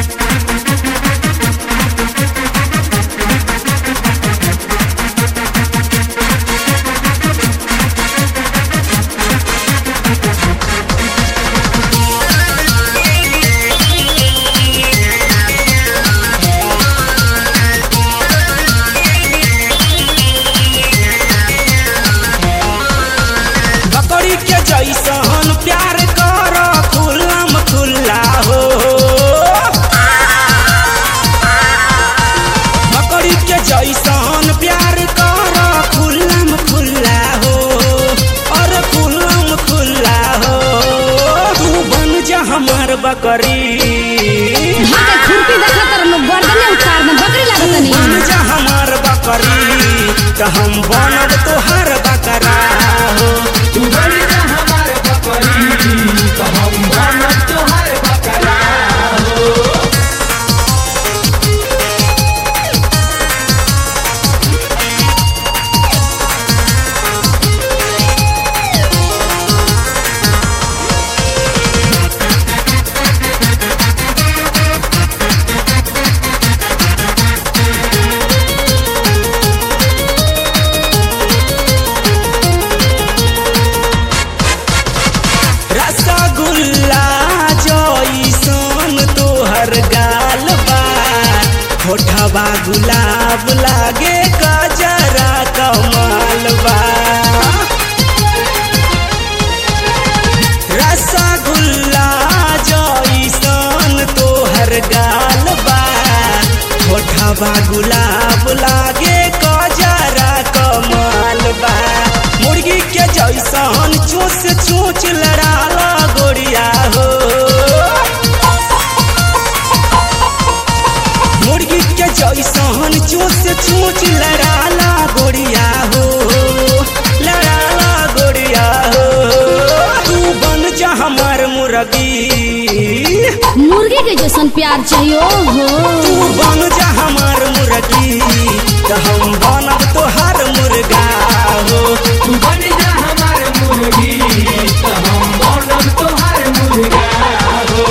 बकरी के जैसन प्यार कर खुल्लम खुल्ला हो बकरी के जैसन प्यार कर खुल्लम खुल्ला हो और खुल्लम खुल्ला हो तू बन जा हमार बकरी भागे खुरपी देखा तर लोग गर्दने उतार दे बकरी लागत नहीं बन जा हमार बकरी तो हम बनब तोहार बकरा हो तू बन जा हमार बकरी तो हम बनब तोहार बकरा हो रसगुल्ला जइसन तोहर गाल बा होठवा गुलाब लागे गजरा कमाल बा रसगुल्ला जइसन तोहर गाल बा होठवा गुलाब लागे गजरा कमाल बा मुर्गी के जैसन चोच चोच लड़ाला गोरिया हो मुर्गी के जैसन चोच चोच लड़ाला गोरिया हो लड़ाला गोरिया हो तू बन जा हमार मुर्गी मुर्गी के जैसन प्यार चाहिए हो तू बन जा हमार मुर्गी तो हम बनब तोहार मुर्गा हो तू बन जा हमार मुर्गी तो हम बनब तोहार मुर्गा हो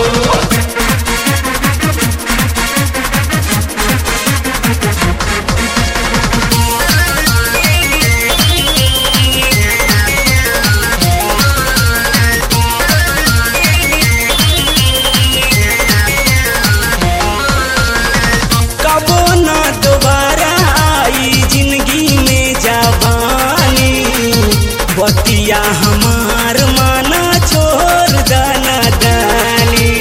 कबो ना दोबारा आई जिंदगी में जवानी बतिया हमार माना छोड़ दाना दानी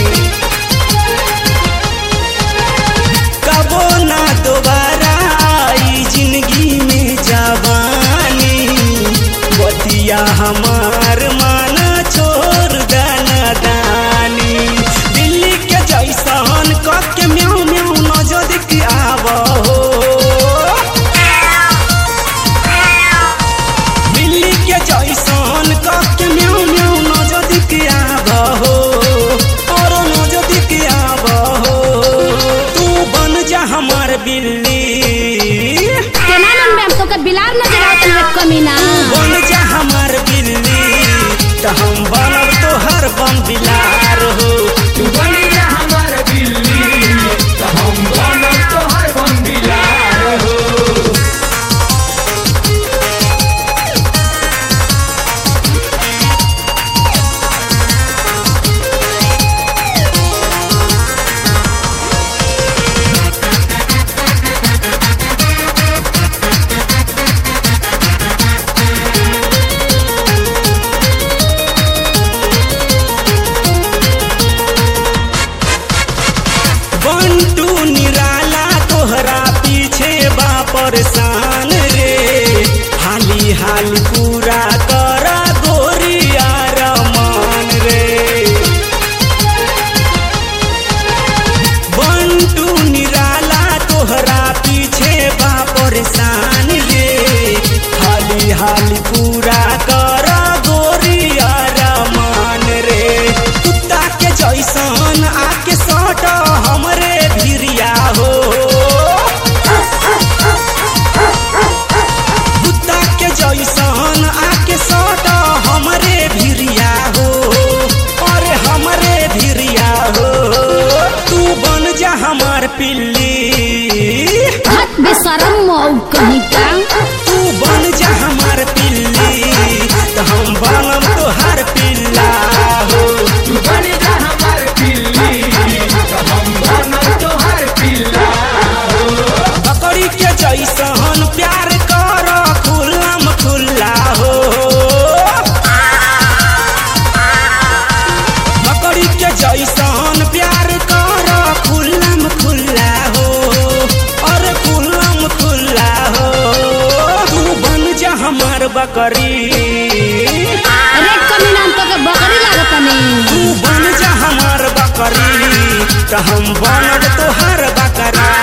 कबो ना दोबारा आई जिंदगी में जवानी बतिया हमार माना छोड़ दाना दानी दिल्ली के जैसन कब के म्याऊ म्याऊ नजर के आब हो दिल्ली के जैसन कब के म्याऊ म्याऊ नजर के आब हो और नजर के आब हो तू बन जा हमार बिल्ली केना नन में तो के बिलार नजर आवत है कमीना बन जा हमार बिल्ली तो हम बनब तोहर बम बिलार हो तू बन जा हमार बिल्ली तो हम बनब तोहार बंदिलार हो बंटू निराला तोहरा पीछे बा परेशान रे हाली हाली पूरा कर गोरिया रमान रे बंटू निराला तोहरा पीछे बा परेशान रे हाली हाली पूरा कर गोरिया रमान रे कुत्ता के जैसन आके सट हमरे भिरिया हो कुत्ता के जैसन आके सट हमरे भिरिया हो अरे हमरे भिरिया हो तू बन कहीं का तू बन जा हमार पिल्ली तो हम बनम तोहार पिल्ला हो तू बन जा हमार पिल्ली तो हम बनम तोहार पिल्ला बकरी के जैसन प्यार कर खुल्लम खुल्ला हो बकरी के जैसन प्यार कर खुल्लम खुल्ला हो अरे खुल्लम खुल्ला हो तू बन जा हमार बकरी अरे कमी नाम तो के बकरी लागत नहीं तू बन जा हमार बकरी तो हम बनब तोहार बकरा